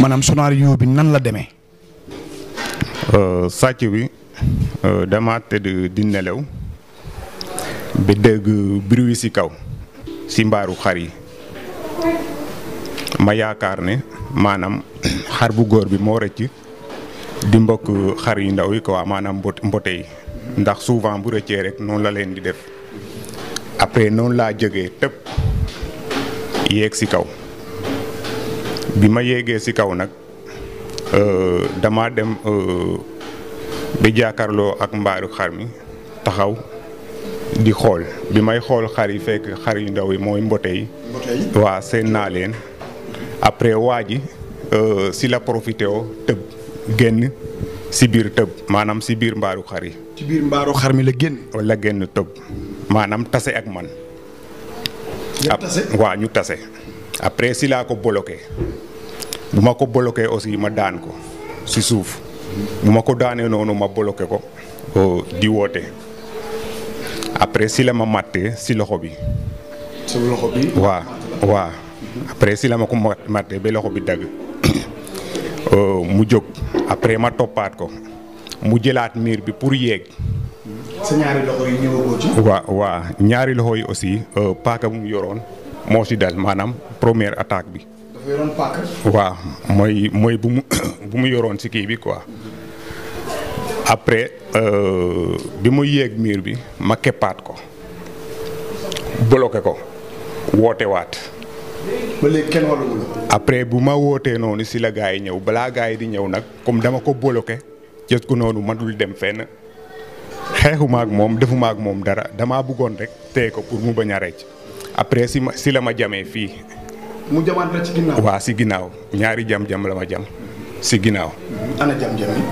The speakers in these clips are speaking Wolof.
maanaam scénario bi nan la demee. sàcc bi dama tëdd di nelaw ba dégg bruit ci kaw ci mbaaru xar yi ma yaakaar ne maanaam xar bu góor bi moo rëcc di mbokk xar yu ndaw yi quoi maanaam mbot mbote yi ndax souvent bu rëccee rek noonu la leen di def après noonu laa jógee tëb yéeg ci kaw bi ma yéegee ci kaw nag dama dem ba jàkkaarloo ak mbaaru xar mi taxaw di xool bi may xool xar yi fekk xar yu ndaw yi mooy mbote yi waa seen naa leen après waa ji si la profité oo tëb génn si biir tëb maanaam si biir mbaaru xar yi ci biir mbaaru xar mi la génn. la génn tëb maanaam tase ak man waa ñu tase après si laa ko bloqué bu ma ko bloqué aussi ma daan ko si suuf bu ma ko daanee noonu ma bloqué ko di woote après si la ma màttee si loxo bi. si loxo bi. waa waa après si la ma ko màttee ba loxo bi dagg mu jóg après ma toppaat ko mu jëlaat miir bi pour yéeg. sa ñaari loxo yi ñëwagoo ci. waa waa ñaari loxo yi aussi paaka bu mu yoroon moo si dal maanaam première attaque bi. dafa yoroon paaka. waaw mooy mooy bu mu bu mu yoroon si kii bi quoi après bi mu yéeg miir bi ma keppaat ko bloqué ko woote waat. ba léegi kenn wàllu après bu ma wootee noonu si la gars yi ñëw balaa gars yi di ñëw nag comme dama ko bloqué jës ko noonu mënul dem fenn xeexuma ak moom defuma ak moom dara damaa bëggoon rek téye ko pour mu bañ a rëcc après si ma si la ma jamee fii. mu jamaat la ci ginnaaw. waa si ginnaaw ñaari jam-jam la ma jam si ginnaaw. ana jam-jam yi.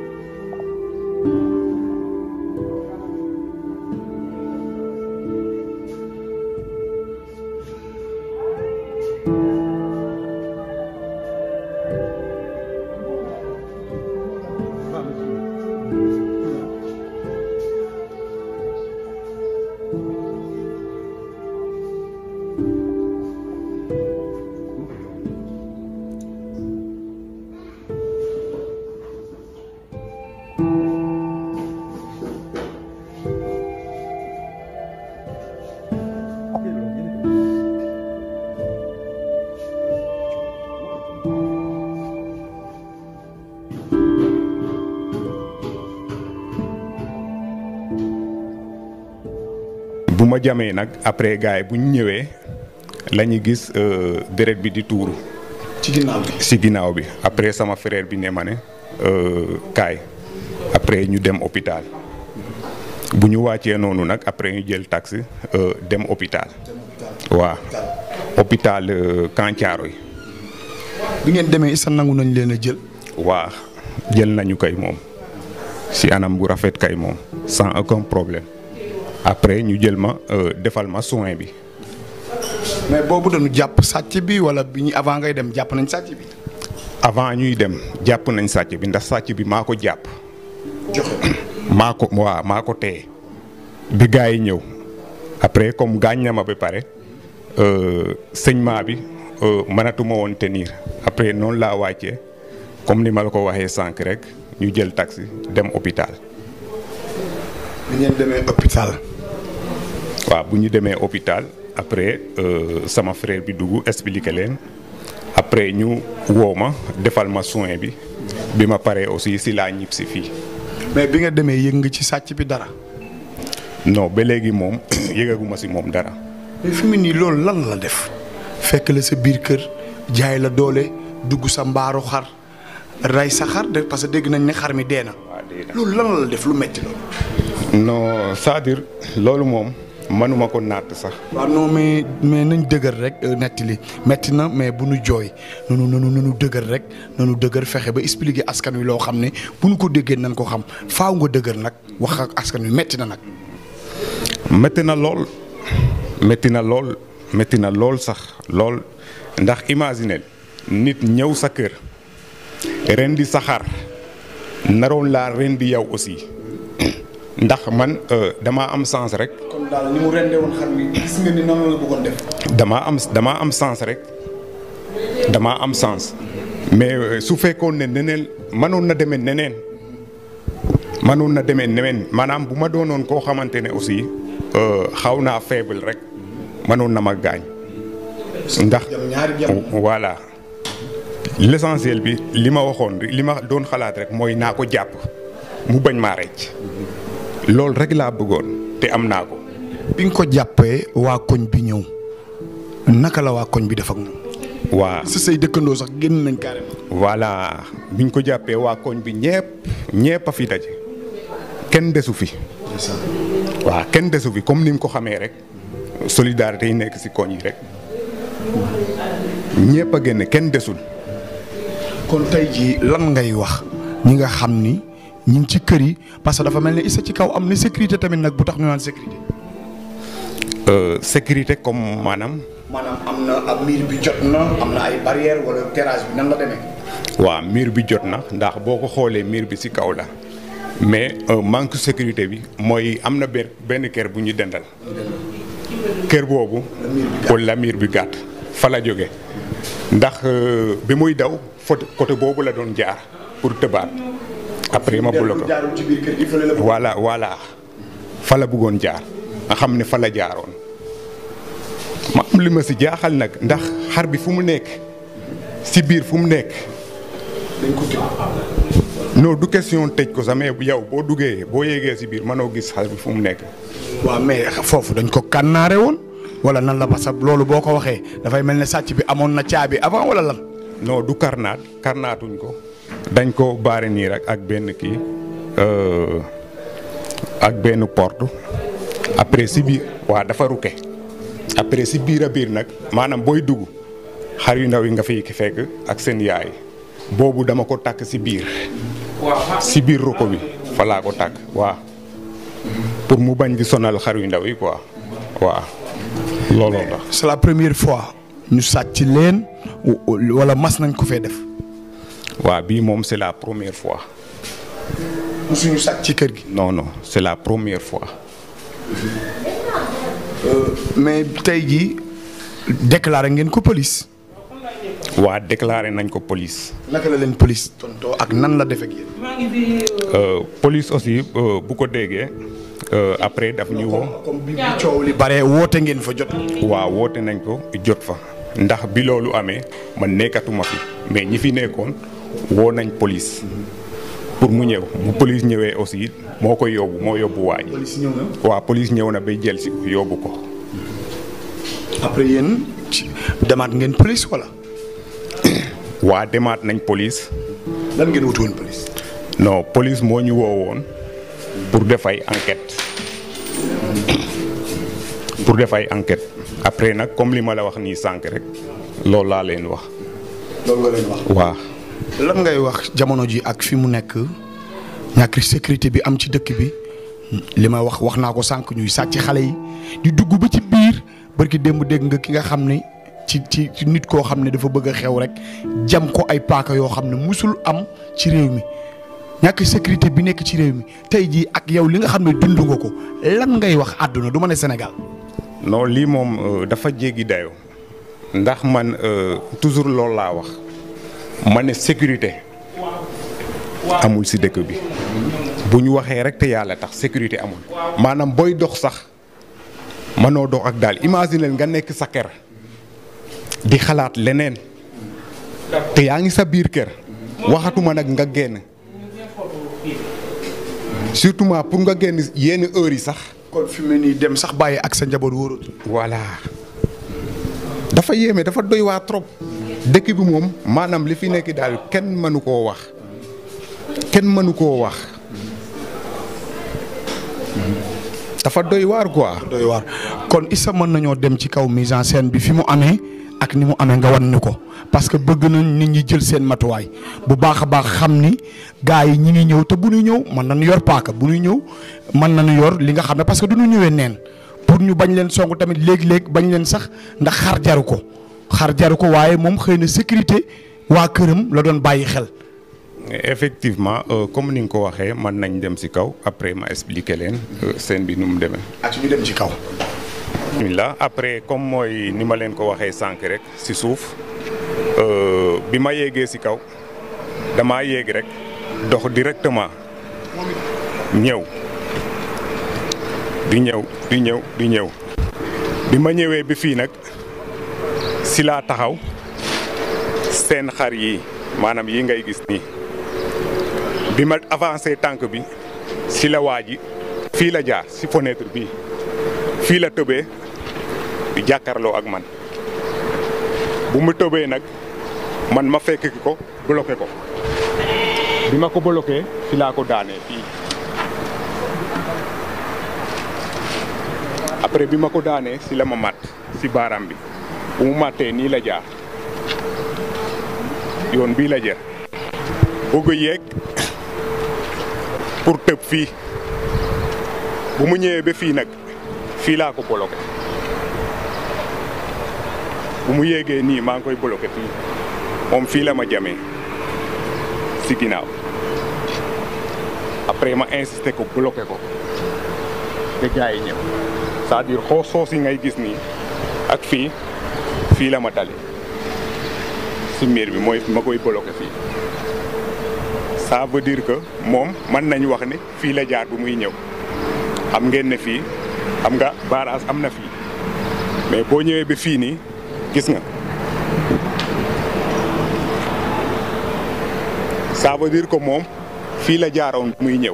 bu ma jamee nag après gars yi bu ñu ñëwee la ñu gis deret bi di tuuru. ci ginnaaw bi. si ginnaaw bi après sama frère bi ne ma ne kaay après ñu dem hôpital bu ñu wàccee noonu nag après ñu jël taxi dem hôpital. waa hôpital Kancaaro yi. bi ngeen demee isa nangu nañ leen a jël. waa jël nañu kay moom si anam bu rafet kay moom sans aucun problème. après ñu jël ma defal ma soin bi. mais boobu dañu jàpp sàcc bi wala bi ñu avant ngay dem jàpp nañ sàcc bi. avant ñuy dem jàpp nañ sàcc bi ndax sàcc bi maa ko jàpp. joxe maa ko waaw maa ko téye bi gars yi ñëw après comme gaañ na ma ba pare saignement bi mënatuma woon tenir après noonu laa wàccee comme ni ma la ko waxee sànq rek ñu jël taxi dem hôpital. bi ngeen demee hôpital. waaw bu ñu demee hôpital après sama frère bi dugg expliqué leen après ñu woo ma defal ma soin bi bi ma paree aussi si laa ñib si fii. mais bi nga demee yëg nga ci sàcc bi dara. non ba léegi moom yëgaguma si moom dara. mais fi mu nii loolu lan la def fekk la sa biir kër jaay la doole dugg sa mbaaru xar rey sa xar de parce que dégg nañ ne xar mi dee na. waaw dee na loolu lan la def lu metti loolu. non c'est-à-dire loolu moom mënuma ko natt sax. waaw non mais mais nañ dëgër rek netti li metti na mais bu nu jooy nanu nanu nanu dëgër rek nanu dëgër fexe ba expliquer askan wi loo xam ne bu nu ko déggee nañ ko xam faaw nga dëgër nag wax ak askan wi metti na nag. métti na lool métti na lool métti na lool sax lool ndax imaginer nit ñëw sa kër rendi sa xar naroon laa rendi yow aussi ndax man damaa am sens rek. kon daal ni mu rendee woon xar mi gis nga ni noonu la bëggoon def. damaa am damaa am sens rek damaa am sens mais su fekkoon ne neneen mënoon na demee neneen mënoon na demee neneen maanaam bu ma doonoon koo xamante ne aussi xaw naa faible rek mënoon na ma gaañ. ndax voilà l'essentiel bi li ma waxoon li ma doon xalaat rek mooy naa ko jàpp mu bañ maa recc loolu rek laa bëggoon te am naa ko. bi nga ko jàppee waa koñ bi ñëw naka la waa koñ bi def ak moom. waa sa say dëkkandoo sax génn nañ carrément. voilà biñ ko jàppee waa koñ bi ñepp ñepp a fi daje kenn desu fi. waaw kenn desu fi comme ni nga ko xamee rek solidarité yi nekk ci koñ yi rek ñepp a génn kenn desul. kon tey jii lan ngay wax ñi nga xam ni ñi ngi ci kër yi parce que dafa mel ni isa ci kaw am na sécurité tamit nag bu tax ñu naan sécurité. sécurité comme maanaam. maanaam am na ab miir bi jot na am na ay barrière wala terrasse bi nan la demee. waaw miir bi jot na ndax boo ko xoolee miir bi ci kaw la mais manque sécurité bi mooy am na benn kër bu ñu dendal. kër boobu. wala miir bi gàtt fa la jóge ndax bi muy daw foto côté boobu la doon jaar pour tëbaat. après ma bloqué voilà voilà fa la bëggoon jaar nga xam ne fa la jaaroon ma am li ma si jaaxal nag ndax xar bi fu mu nekk si biir fu mu nekk. dañ ko tëj. non du question tëj ko sax mais yow boo duggee boo yéegee si biir mënoo gis xar bi fu mu nekk. waaw mais foofu dañ ko kànnaare woon wala nan la parce que loolu boo ko waxee dafay mel ne sàcc bi amoon na caabi avant wala lan. non du karnaat karnaatuñ ko. dañ ko baare nii rek ak benn kii ak benn porte après si biir waa dafa rukke après si biir a biir nag maanaam booy dugg xar yu ndaw yi nga fiy fekk ak seen yaay boobu dama ko takk si biir si biir ruko bi fa laa ko takk waa pour mu bañ di sonal xar yu ndaw yi quoi waaw looloo tax. c'est la première fois ñu sàcc leen wala mas nañ ko fee def. waaw bii moom c'est la première fois. musuñu sàcc ci kër gi. non non c'est la première fois. mais tey jii déclaré ngeen ko police. waa déclaré nañ ko police. naka la leen police tontoo ak nan la def ak yéen. police aussi bu ko déggee après daf ñu woo. comme bi coow li bare woote ngeen fa jot. waaw woote nañ ko jot fa. ndax bi loolu amee man nekkatuma fi mais ñi fi nekkoon woo nañ police pour mu ñëw bu police ñëwee aussi moo koy yóbbu moo yóbbu waa ji. police ñëw na. waaw police ñëw na bay jël si yóbbu ko. après yéen demaat ngeen police wala. waa demaat nañ police. lan ngeen wuti woon police. non police moo ñu woo woon pour def ay enquête pour def ay enquête après nag comme li ma la wax nii sànq rek loolu laa leen wax. loolu nga leen wax. waaw. lan ngay wax jamono ji ak fi mu nekk ñàkk sécurité bi am ci dëkk bi li ma wax wax naa ko sànq ñuy sàcc xale yi di dugg ba ci biir barki démb dégg nga ki nga xam ne ci ci ci nit koo xam ne dafa bëgg a xew rek jam ko ay paaka yoo xam ne musul am ci réew mi ñàkk sécurité bi nekk ci réew mi tey jii ak yow li nga xam ne dund nga ko lan ngay wax àdduna du ma ne Sénégal. non lii moom dafa jéggi dayoo ndax man toujours loolu laa wax ma ne sécurité amul si dëkk bi bu ñu waxee rek te yàlla tax sécurité amul maanaam booy dox sax mënoo dox ak daal imaginer nga nekk sa kër di xalaat leneen te yaa ngi sa biir kër waxatuma nag nga génn surtout pour nga génn yenn heures yi sax. kon fi mu ne nii dem sax bàyyi ak sa njaboot wóoratu. voilà dafa yéeme dafa doy waa trop dëkk bi moom maanaam li fi nekk daal kenn mënu koo wax kenn mënu koo wax dafa doy waar quoi. doy waar kon Issa mën nañoo dem ci kaw mise en scène bi fi mu amee ak ni mu amee nga wan ñu ko parce que bëgg nañ nit ñi jël seen matuwaay bu baax a baax xam ni gars yi ñi ngi ñëw te bu ñuy ñëw mën nañu yor paaka bu ñuy ñëw mën nañu yor li nga xam ne parce que du ñu ñëwee neen pour ñu bañ leen song tamit léeg-léeg bañ leen sax ndax xar jaru ko xar jaru ko waaye moom xëy na sécurité waa këram la doon bàyyi xel. effectivement comme ni nga ko waxee mën nañ dem ci kaw après ma expliquer leen scène bi nu mu demee. ak ñu dem ci kaw. bismillah après comme mooy ni ma leen ko waxee sànq rek ci suuf bi ma yéegee si kaw damaa yéeg rek dox directement ñëw di ñëw di ñëw di ñëw bi ma ñëwee bi fii nag si laa taxaw seen xar yi maanaam yi ngay gis nii bi ma avancé tànk bi si la waa ji fii la jaar si fenêtre bii fii la tëbee di jàkkaarloo ak man bu mu tëbee nag man ma fekk ki ko bloqué ko bi ma ko bloqué fi laa ko daanee fii après bi ma ko daanee si la ma mat si baaraam bi bu mu màttee nii la jaar yoon bii la jër bëgg yéeg pour tëb fii bu mu ñëwee ba fii nag fii laa ko bloqué bu mu yéegee nii maa ngi koy bloqué fii moom fii la ma jamee si ginnaaw après ma insisté ko bloqué ko te gars yi ñëw c'est-à-dire xoo soos yi ngay gis nii ak fii fii la ma dale si miir bi mooy ma koy bloqué fii ça veut dire que moom mën nañu wax ne fii la jaar bu muy ñëw xam ngeen ne fii xam nga barrage am na fii mais boo ñëwee ba fii nii gis nga ça veut dire que moom fii la jaaroon bu muy ñëw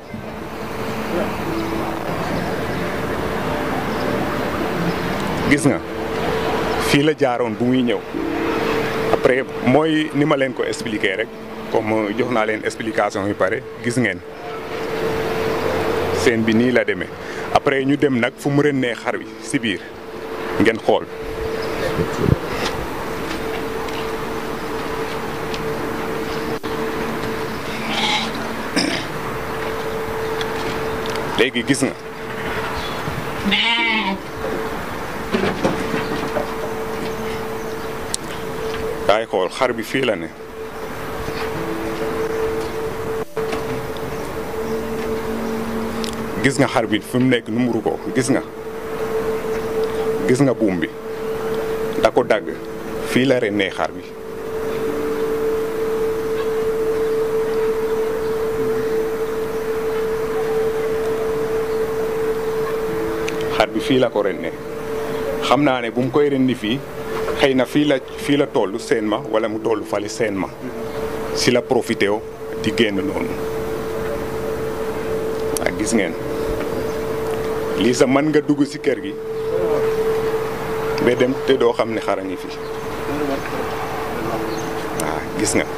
gis nga fii la jaaroon bu muy ñëw après mooy ni ma leen ko expliquer rek comme jox naa leen explication yu pare gis ngeen seen bi nii la demee après ñu dem nag fu mu rënnee xar wi si biir ngeen xool léegi gis nga kaay xool xar bi fii la ne gis nga xar bi fi mu nekk numuru ko gis nga gis nga buum bi da ko dagg fii la rennee xar bi xar bi fii la ko rennee xam naa ne bu mu koy rendi fii xëy na fii la fii la toll seen ma wala mu toll fali seen ma si la profité o di génn noonu ak gis ngeen lii sa mën nga dugg si kër gi ba dem te doo xam ne xar a ngi fi waaw gis nga.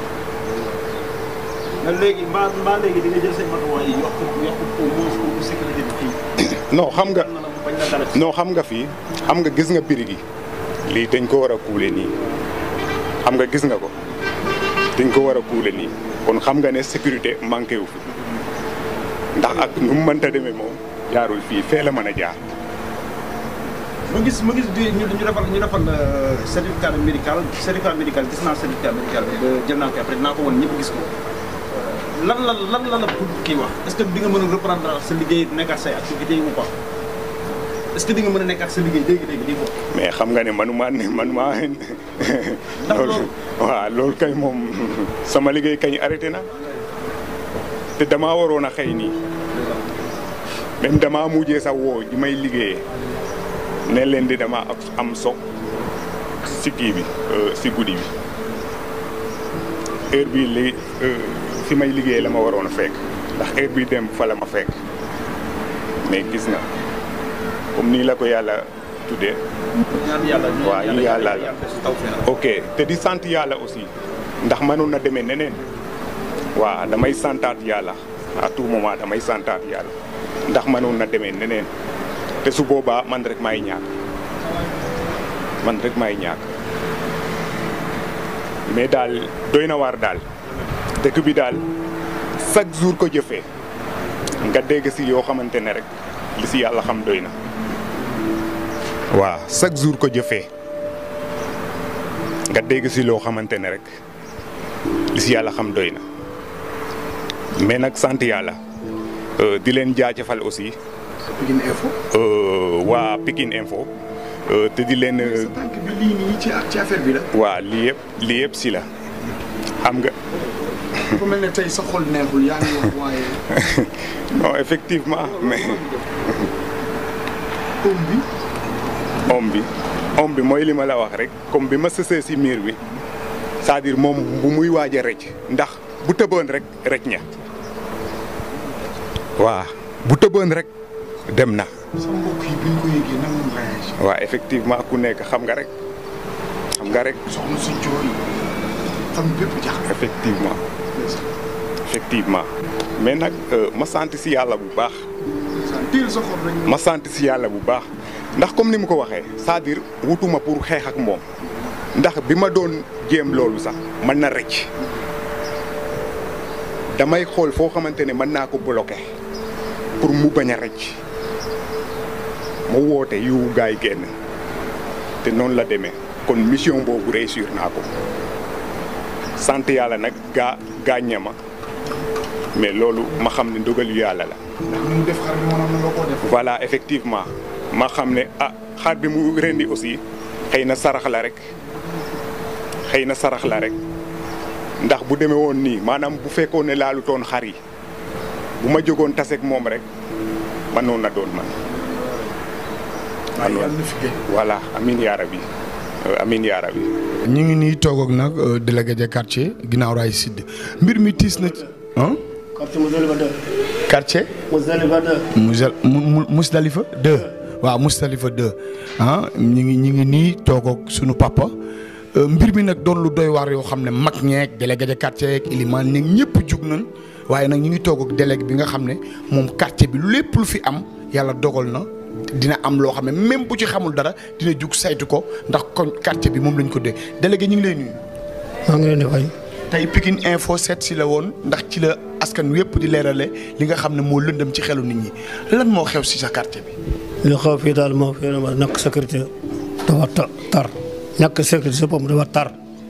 léegi mbaa mbaa léegi di nga jël say matuwaay yi yokk yokk au moins pour sécurité bi fii. non xam nga bañ la dara non xam nga fii xam nga gis nga biri gi lii dañ ko war a kuule nii xam nga gis nga ko dañ ko war a kuule nii kon xam nga ne sécurité manqué wu fi ndax ak nu mu mënta demee moom jaarul fii fee la mën a jaar. ma gis ma gis di ñu ñu defal ñu defal certificat médical certificat médical gis naa certificat médical bi ba jël naa ko après naa ko woon ñëpp gis ko lan la lan la la pour kii wax est-ce que di nga mën a reprendre sa liggéey nekkaat say activités ou pas est-ce que di nga mën a nekkaat sa liggéey léegi-léegi di ko mais xam nga ne manuma ne manuma loolu- waaw loolu kay moom sama liggéey kañ arrêté na te damaa waroon a xëy nii même damaa mujjee sax woo ji may liggéeyee ne leen di dama am so si kii bi euh, si guddi bi heure bii li fi may liggéey la ma waroon a fekk ndax heure bii dem fa la ma fekk mais gis nga comme nii la ko yàlla tuddee ñaan yàlla ñu waaw ñaan yàlla la. yàlla si taw fee ok te di sant yàlla aussi ndax mënoon na demee neneen waaw damay santaat yàlla à tout moment damay santaat yàlla ndax mënoon na demee neneen te su boobaa man rek maay ñàkk man rek maay ñàkk mais daal doy na waar daal dëkk bi daal chaque jour ko jëfee nga dégg si yoo xamante ne rek li si yàlla xam doy na waaw chaque jour ko jëfee nga dégg si loo xamante ne rek li si yàlla xam doy na mais nag sant yàlla euh, di leen jaajëfal aussi Pikine Info. euh, waa Pikine Info euh, te di leen sa tànk bi lii nii ci ci affaire bi la. waa lii yëpp lii yëpp si la xam nga dafa mel ne tey sa xol neexul yaa ngi wax waaye non effectivement mais oom bi om bi om bi mooy li ma la wax rek comme bi ma sësee si miir bi c'est-à-dire moom bu muy waaj a rëcc ndax bu tëboon rek rëcc ña waa bu tëboon rek dem na sa mbokk yi bi ñu ko yëgee nan lañ réagir waa effectivement ku nekk xam nga rek xam nga rek soxna si jooy xam bépp jaaxle effectivement effectivement mais nag euh, ma sant si yàlla bu baax teel sa xol rek ma sant si yàlla bu baax ndax comme ni mu ko waxee c'est-à-dire wutuma pour xeex ak moom ndax bi ma doon jéem loolu sax mën na rëcc damay xool foo xamante ne mën naa ko bloqué pour mu bañ a rëcc ma woote yu gaay yi génn te noonu la demee kon mission boobu réussir naa ko sant yàlla nag gaa gaaññe ma mais loolu ma xam ne ndogalu yàlla la. ndax ni mu def xar bi mënoon na nga koo def voilà effectivement ma xam ne ah xar bi mu rendi aussi xëy na sarax la rek xëy na sarax la rek ndax bu demee woon nii maanaam bu fekkoon ne laalu toon xar yi bu ma jógoon taseeg moom rek mënoon na doon man. waaye yàlla na fi gën voilà amin yaa rabbi Euh, amin yaa rabbi ñu ngi nii toog ak nag euh, délégué de quartier ginnaaw raay sidd mbir mi tiis na ci ah quartier Mousdalifa 2. quartier Mousdalifa 2. Musal mu Musdalifa 2 waaw Musdalifa 2 ah ñu ngi ñu ngi nii toog ak sunu papa Euh, mbir mi nag doon lu doy waar yoo xam ne mag ñeeg délégué de quartier yeeg ilimaan ñeeg ñëpp jug nañ waaye nag ñu ngi toog ak délégué bi nga xam ne moom quartier bi lépp lu fi am yàlla dogal na dina am loo xam ne même bu ci xamul dara dina jug saytu ko ndax kon quartier bi moom lañ ko dee délégué ñu ngi lay nuyu. maa ngi leen di fay. tey Pikine Info seet si la woon ndax ci la askan wi yëpp di leerale li nga xam ne moo lëndëm ci xelu nit ñi lan moo xew si sa quartier bi. li xaw fii daal moo fi ma ñàkk sécurité dafa ta- tar ñàkk sécurité si boppam dafa tar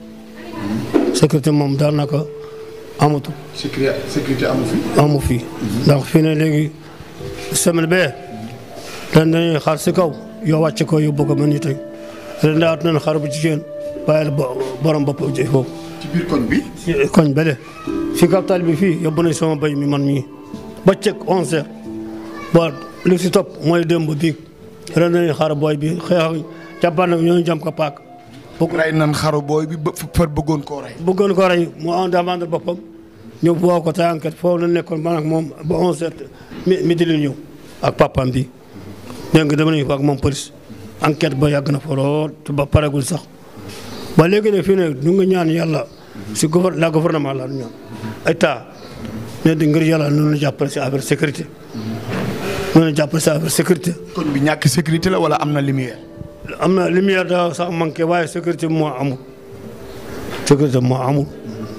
sécurité moom daanaka amatu sécurité sécurité amu fi. amu fi. ndax fii ne léegi semaine bee dañ dañuy xar si kaw yoo wàcce ko yóbbu ko man ni tey ren daat nañ xar bu jigéen bàyyil bo- borom bopp ji foofu ci biir koñ bi. ci koñ bële fi capital bi fii yóbbu nañ sama béy mi man mii ba cëg onze heures ba li si topp mooy démb biig ren nañu xaar booy bi xeex jàppaan nag ñooñu jam ko paak bu rey nan xaru booy bi ba far bëggoon koo rey. bëggoon ko rey mu en demande boppam ñu woo ko te enquête foofu la nekkoon man ak moom ba onze heures mi midi la ñëw ak papaam bi dégg nga dama nañu fa ak moom police enquête ba yàgg na fa lool te ba paregul sax ba léegi ne fii ne ñu ngi ñaan yàlla si gouver la gouvernement la ñu ñaan état ne di ngir yàlla noonu la jàppale si affaire sécurité noonu la jàppale si affaire sécurité koñ bi ñàkk sécurité la wala am na lumière. am na lumière da sax manqué waaye sécurité moo amul sécurité moo amul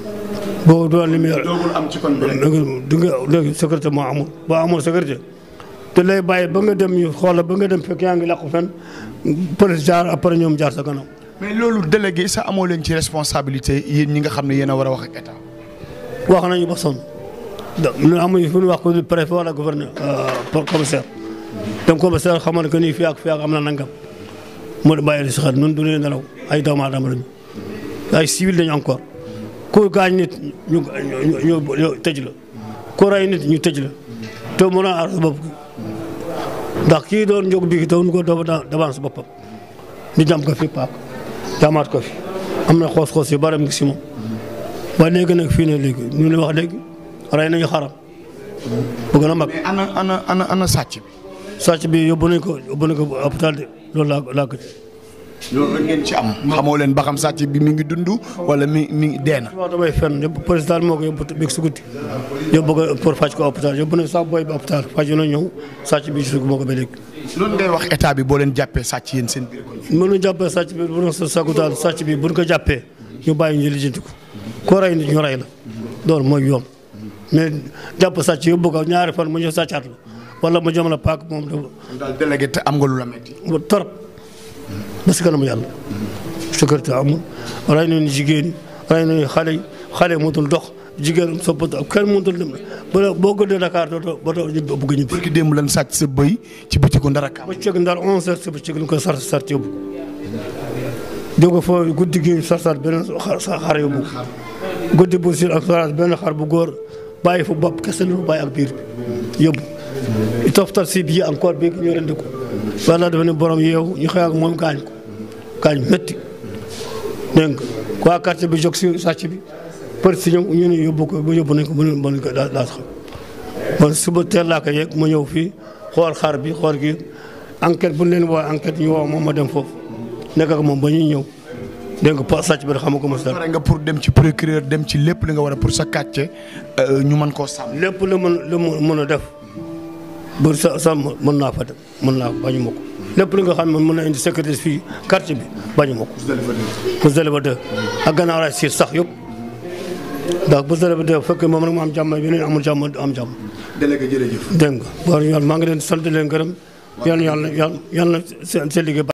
boo doon lumière doogul am ci koñ bi rek. léegi di nga léegi sécurité moo amul boo amul sécurité te lay bàyyi ba nga dem ñu xoola ba nga dem fekk yaa ngi làqu fenn police jaar après ñoom jaar sa gannaaw mais loolu délégué sa amoo leen ci responsabilité yéen ñi nga xam ne yéen a war a wax ak état. wax nañu ba sonn da ñu amuñu fu ñu wax ko préfet wala gouverneur pour commissaire dem commissaire xamal que nii fii ak fii ak am na nangam mu bàyyi si xel ñun du ñu nelaw ay doomu aadama lañu ay civil dañu encore ku gaañ nit ñu ñu ñu tëj la ku rey nit ñu tëj la te mën a aar sa bopp ndax kii doon jóg bi doon ko doo devant sa boppam ñu jam ko fi paak jamaat ko fi am na xoos-xoos yu bari mu ngi si moom ba léegi nag fii ne léegi ñu ne wax léegi rey nañu xaram bu gën a mag mais ana ana ana ana sàcc bi. sàcc bi yóbbu nañ ko yóbbu nañ ko hôpital de loolu laa laa gëj loolu rek ngeen ci am. xamoo leen ba xam sàcc bi mi ngi dund wala mi mi ngi dee na. wax damay fenn yóbbu président moo ko yóbbu beeg si guddi yóbbu ko pour faj ko hôpital yóbbu nañ sax booy bi hôpital faj na ñëw sàcc bi si moo ko ba léegi loolu ngay wax état bi boo leen jàppee sàcc yéen seen biir koñ. mënu jàppee sàcc bi bu doon sa sagu daal sàcc bi buñ ko jàppee ñu bàyyi ñu lijjanti ko ko rey nit ñu rey la loolu mooy yoon mais jàpp sàcc yóbbu ko ñaari fan mu ñëw sàccaat la wala mu jëm la paak moom dafa daal délégué te am nga lu la metti. ba torop ba si kanamu yàlla sécurité amul rey nañu jigéen ñi rey nañu xale yi xale yi mënatul dox jigéen soppatu kenn mënatul dem ba boo gëddee Dakar dootoo ba doo ñibbi bëgg ñibbi barki démb lan sàcc sa bëy ci bëccëgu ndara kaam. ba cëg ndar 11 heures si ba cëg lu ko sar sar yóbbu jóg ko foofu guddi gi sar sar beneen xar xar yóbbu guddi bu sur ak soraas benn xar bu góor bàyyi fu bopp kese lu bàyyi ak biir bi yóbbu toftal si bii encore bii ñu rendi ko walla dafa ne borom yeewu ñu xëy ak moom gaañ ko gaañ métti dégg nga waa quartier bi jóg si sàcc bi për si ñëw ñu ne yóbbu ko ba yóbbu nañ ko ba ñu ko daa daa xam bon suba teel laa ko yegg ma ñëw fii xool xar bi xool gi enquête bu leen woo enquête ñu woo moom ma dem foofu nekk ak moom ba ñuy ñëw dégg nga pa sàcc bi da xamu ko mos dara pare nga pour dem ci procureur dem ci lépp li nga war a pour sa kàcce ñu mën koo sàmm. lépp lu mën lu mu mën a def bu sa sa mën naa fa dem mën naa bañu ma ko lépp lu nga xam ne mën na indi sécurité fii quartier bi bañu ma ko. Mousdalifa 2 ak gannaaw raay siir sax yëpp ndax Mousdalifa 2 bu fekkee moom rek mu am jàmm yeneen amul jàmm am jàmm. délégué jërëjëf. dégg nga war yoon maa ngi leen di sant leen gërëm yal na yàlla yal na seen seen liggéey